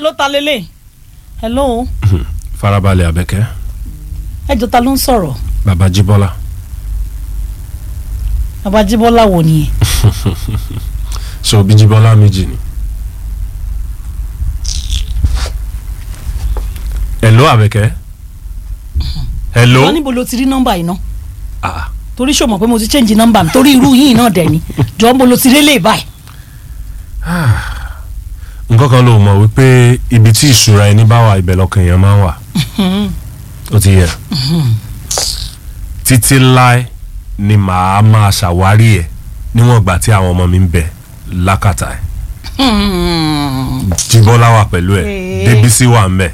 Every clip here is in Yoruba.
hello ta lélẹ̀ hello farabalẹ̀ abẹ́kẹ́ ẹjọ́ ta ló ń sọ̀rọ̀ baba jíbọ́lá bàbá jíbọ́lá wò nìyẹn so bí jíbọ́lá méjì ni. hello abẹ́kẹ́ hello wọ́n níbo ló ti rí nọ́mbà yìí náà ah torí ṣó mọ̀ pé mo ti change nọ́mbà mi torí irú yìí náà dẹ̀ ni jọ́ mo lo ti rí lè báyìí nǹkan kan ló mọ̀ wípé ibi tí ìṣúra ẹni bá wà ibẹ̀ lọ́kàn èèyàn máa ń wà ó ti yẹ títí láé ni màá máa ṣàwárí ẹ̀ níwọ̀n ìgbà tí àwọn ọmọ mi ń bẹ lákàtà ẹ̀ jíbọ́lá wà pẹ̀lú ẹ̀ Ee. débísí wà ń bẹ̀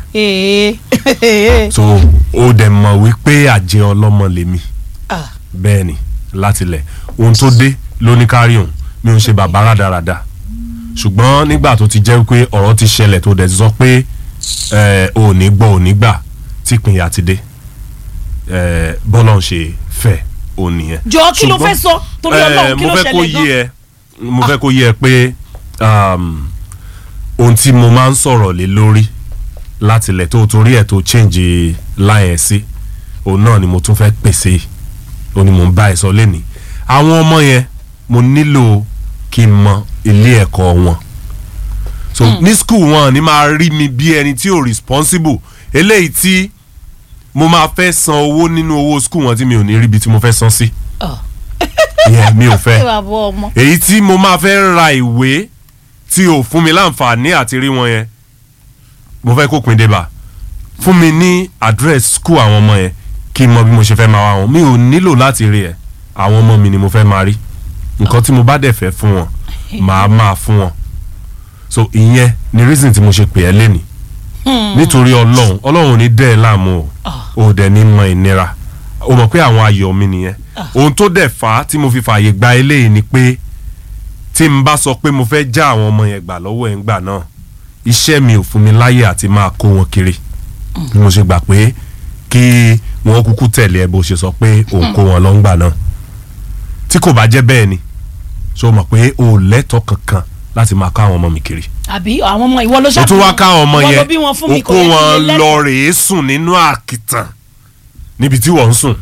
ee so ó dẹ̀ mọ̀ wípé àjẹ́ ọlọ́mọ lèmi ah bẹ́ẹ̀ ni látilẹ̀ ohun tó dé ló ní kárí òun mi ò ń ṣe bàbá rádaràda ṣùgbọ́n nígbà tó ti jẹ́ pé ọ̀rọ̀ ti ṣẹlẹ̀ tó dẹ̀ ti sọ pé ẹ̀, ò ní gbọ́ ò ní gbà tí ìpínyà ti dé ẹ̀, bọ́lọ̀ ń ṣe fẹ́ ò nìyẹn. jọ kí ló Ṣùgbọ́n, fẹ́ sọ torí ẹ̀, Ọlọ́run kí mo ló fẹ́ kó ṣẹlẹ̀ yé gan ẹ mo fẹ́ kó yé ẹ pé um, ohun tí mo máa ń sọ̀rọ̀ lé lórí látilẹ̀ tó torí ẹ̀ tó change line ẹ̀ sí òun náà ni mo tún fẹ́ pèsè òun ni mo ń bá ẹ sọ lẹ́nìí àwọn ọmọ yẹn mo nílò kí n mọ ilé ẹ̀kọ́ wọn so ní school wọn ni máa rí mi bí ẹni tí ò responsible eléyìí tí mo máa fẹ́ san owó nínú owó school wọn tí mi ò ní ríbi tí mo fẹ́ san sí Ah. ìyẹn mi ò ẹ fẹ́ wà bọ ọmọ èyí tí mo máa fẹ́ ra ìwé tí ò fún mi láǹfààní àti rí wọn yẹn mo fẹ́ kó pin débà fún mi ní address school àwọn ọmọ yẹn kí n mọ bí mo ṣe fẹ́ máa wá wọn mi ò nílò láti rí ẹ àwọn ọmọ mi ni mo fẹ́ máa rí nǹkan tí mo bá dẹ̀ fẹ́ fún wọn màá máa fún wọn so ìyẹn ni reason tí mo ṣe pè ẹ́ lẹ́nìí nítorí ọlọ́run ọlọ́run ò ní dẹ́ ẹ láàmú o ò dẹ̀ ní mọ ìnira o mọ̀ pé àwọn ayọ̀ mi nìyẹn ohun tó dẹ̀ fà á tí mo fi fààyè gba eléyìí ni pé tí n bá sọ pé mo fẹ́ já àwọn ọmọ yẹn gbà lọ́wọ́ ẹ̀ ń gbà náà iṣẹ́ mi ò fún mi láyè àti máa kó wọn kiri ni mo ṣe gbà pé kí wọ́n kúkú tẹ̀lé ẹ bó ṣe sọ pé òun kó wọn lọ ń gbà náà tí kò bá jẹ́ bẹ́ẹ̀ ni ṣé o mọ̀ pé o ò lẹ́tọ̀ọ́ kankan láti máa ká àwọn ọmọ mi kiri àbí àwọn ọmọ ìwọ ló o ṣàbí tún wá ká àwọn ọmọ ìwọ ló yẹn bí wọn fún o mi kó kò yẹ kí n wọn lè lọ lẹ́tọ̀ọ́. rèé sùn nínú àkìtàn níbi tí wọ́n ń sùn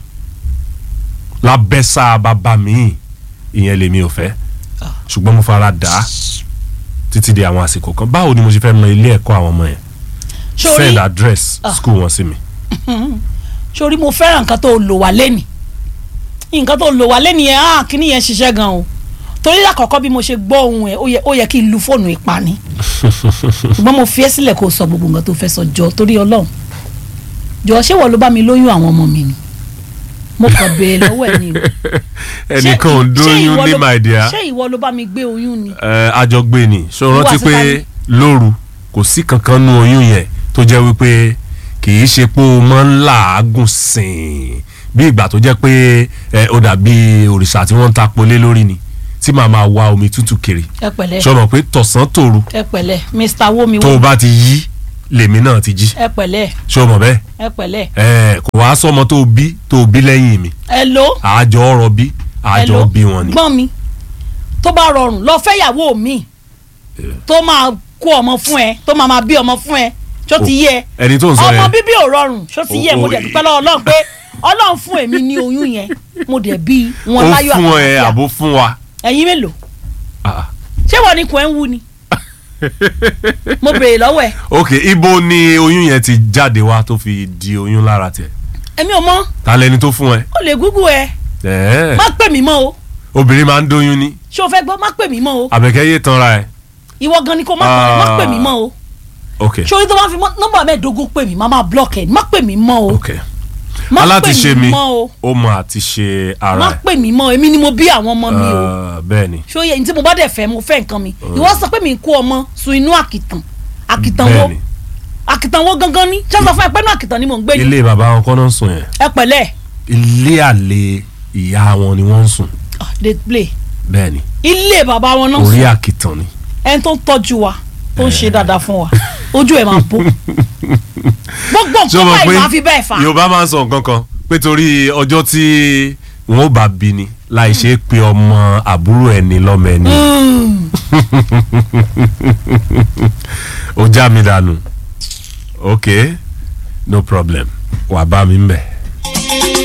lábẹ́sà bàbá mi ìyẹn lèmi ò fẹ́ ṣùgbọ́n mo fara dà á títí di àwọn àsìkò kan báwo ni mo ṣe fẹ́ mọ ilé ẹ̀kọ́ àwọn ọmọ yẹn Sórí- send address school wọn sí mi sórí mo fẹ́ràn nǹkan tó lò wá lẹ́nì nǹkan tó lò wá lẹ́nì yẹn ah kíní yẹn ṣiṣẹ́ gan o torí lákọ̀ọ́kọ́ bí mo ṣe gbọ́ ohun ẹ̀ ó yẹ- ó yẹ kí n lu fóònù ìpani ṣùgbọ́n mo fi ẹ́ sílẹ̀ kó o sọ gbogbo nǹkan tó fẹ́ sọ jọ torí ọlọ́run jọ ṣé wọ́n ló bá mi lóyún àwọn ọmọ mi ni mo kàn béèrè lọ́wọ́ ẹ̀ ni o Ṣé- ẹnìkan ò ṣé dóyún ìwọ ní ló- my dear ṣé ìwọ ló bá mi gbé oyún ni ẹ àjọgbé ni ṣé o Ìwọ rántí àti pé tani? lóru kò sí kankan nú oyún yẹn tó jẹ́ wípé kì í ṣe pé o máa ń làágùn sìn bí ìgbà tó jẹ́ pé ẹ ó dàbí òrìṣà tí wọ́n ń ta polé lórí ni tí màá máa wá omi tútù kiri ẹ pẹ̀lẹ́ ṣé o mọ̀ pé tọ̀sán tòru ẹ pẹ̀lẹ́ mr womi tó o wo bá ti yí lèmi náà ti jí ẹ pẹ̀lẹ́ ṣé o mọ̀ bẹ́ẹ̀ ẹ pẹ̀lẹ́ ẹ kò wá sọmọ tó o bí tó o bí lẹ́yìn mi ẹ ló àjọ ọ̀rọ̀ bí àjọ Hello? bí wọn ni. gbọ́n mi tó bá rọrùn lọ fẹ́yàwó mi tó máa kó ọmọ fún ẹ tó máa máa bí ọmọ fún ẹ tó ti yẹ ẹni tó ń sọ ọmọ yẹn bíbí ò rọrùn tó ti yẹ O- mo o- dẹ̀ dúpẹ́ lọ́wọ́ Ọlọ́run pé Ọlọ́run fún èmi ní oyún yẹn mo dẹ̀ bí wọn ó láyọ̀ fún ẹ àlàáfíà. àbó fún wa. ẹ̀yin mélòó Ah, ṣé wọ́n ní kò ẹ́ ń wú ni mo béèrè lọ́wọ́ ẹ ok ibo ni oyún yẹn ti jáde wá tó fi di oyún lára tiẹ̀ èmi ò mọ̀ ta lẹni tó fún ẹ. ó lè gúgú ẹ ẹ̀ẹ́ má pè mí mọ́ o obìnrin máa ń dóyún ní ṣé o fẹ́ gbọ́ má pè mí mọ́ o àbẹ̀kẹ́ yé tanra ẹ̀. ìwọ gan ni kò má pè mí- má pè mí mọ́ o ok ṣé orí tó bá fi mọ́- nọ́mbà mẹ́ẹ̀ẹ́dógún pè mí má má block ẹ̀ má pè mí mọ́ o ok má pè alátiṣe mí mi mọ́ o ó mọ àti ṣe má ara ẹ̀ pè mí mọ́ èmi ni mo bí àwọn ọmọ mi o Ah, bẹ́ẹ̀ ni ṣó yẹ ní tí mo bá dẹ̀ fẹ́ mo fẹ́ nǹkan mi ìwọ sọ pé mi kó ọmọ sun inú àkìtàn àkìtàn wo bẹ́ẹ̀ ni àkìtàn wo gangan ni ṣé sọ fún ẹ pé inú àkìtàn ni mò ń gbé ni ilé bàbá wọn kọ́ náà ń sùn yẹn ẹ pẹ̀lẹ́ ilé àlè ìyá wọn ni wọ́n ń sùn Ah, dey play bẹ́ẹ̀ ni ilé bàbá wọn náà orí sùn àkìtàn ni. ẹni tó ń tọ́jú wa tó ń ṣe dáadáa fún wa ojú ẹ̀ máa bó gbogbo ṣé o nǹkan mọ̀ báyìí pé máa fi bẹ́ẹ̀ fà á yorùbá máa ń sọ nǹkan kan pé torí ọjọ́ tí wọn ò bá bí ni láì ṣe é pé ọmọ àbúrò ẹni lọ́mọ ẹni. ó já mi dànù ok no problem wà bá mi ń bẹ̀.